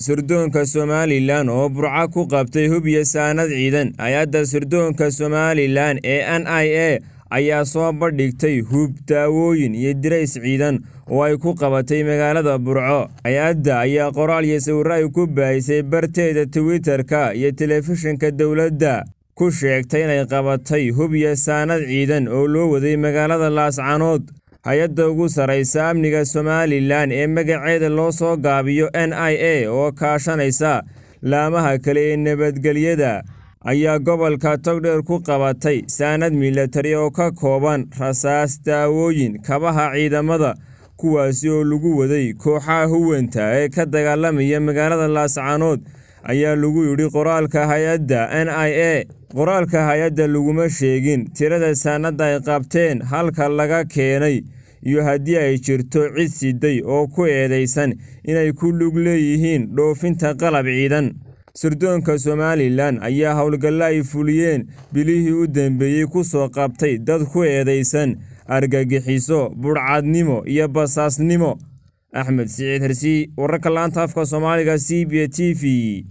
sirdoonka somalilan oo burco ku qabtay hub iyo saanad ciidan hay-adda sirdoonka somalilan ee n i a ayaa soo bandhigtay hub daawooyin iyo dirays ciidan oo ay ku qabatay magaalada burco hay-adda ayaa qoraal iyo sawirro ay ku baahisay barteeda twitter-ka iyo telefishinka dowladda ku sheegtay inay qabatay hub iyo saanad ciidan oo loo waday magaalada laascanood hay-adda ugu sarraysa amniga somalilan ee magaceeda loo soo gaabiyo n i a oo kaashanaysa laamaha kale ee nabadgelyada ayaa gobolka togdheer ku qabatay saanad milatari oo ka kooban rasaas daawooyin kabaha ciidamada kuwaasi oo lagu waday kooxaha huwanta ee ka dagaalamaya magaalada laascanood ayaa lagu yidhi qoraalka hay-adda n i a qoraalka hay-adda laguma sheegin tirada saanadda ay qabteen halka laga keenay iyo haddii ay jirto cid siday oo ku eedaysan inay ku lug leeyihiin dhoofinta qalab ciidan sirdoonka somalilan ayaa howlgalla ay fuliyeen bilihii u dambeeyey ku soo qabtay dad ku eedaysan argagixiso budhcadnimo iyo basaasnimo axmed siciid hersi wararka laanta afka soomaaliga c b t v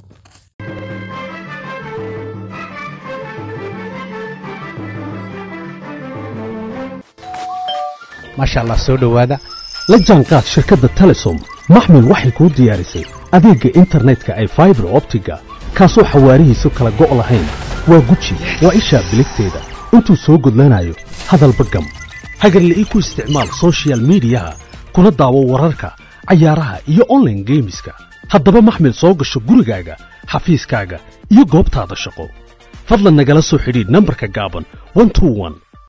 maasha allah soo dhowaada la jaanqaad shirkadda telesom maxmil waxay kuu diyaarisay adeegga internetka ay faibar optiga kaasoo xawaarihiisu kala go' lahayn waa guji waa ishaa biligteeda intuu soo gudlanayo hadalba gam hagarle ii ku isticmaal sochial midiyaha kuna daawo wararka cayaaraha iyo onlaine geemiska haddaba maxmil soo gasho gurigaaga xafiiskaaga iyo goobtaada shaqo fadlan nagala soo xidhiidh nambarka gaaban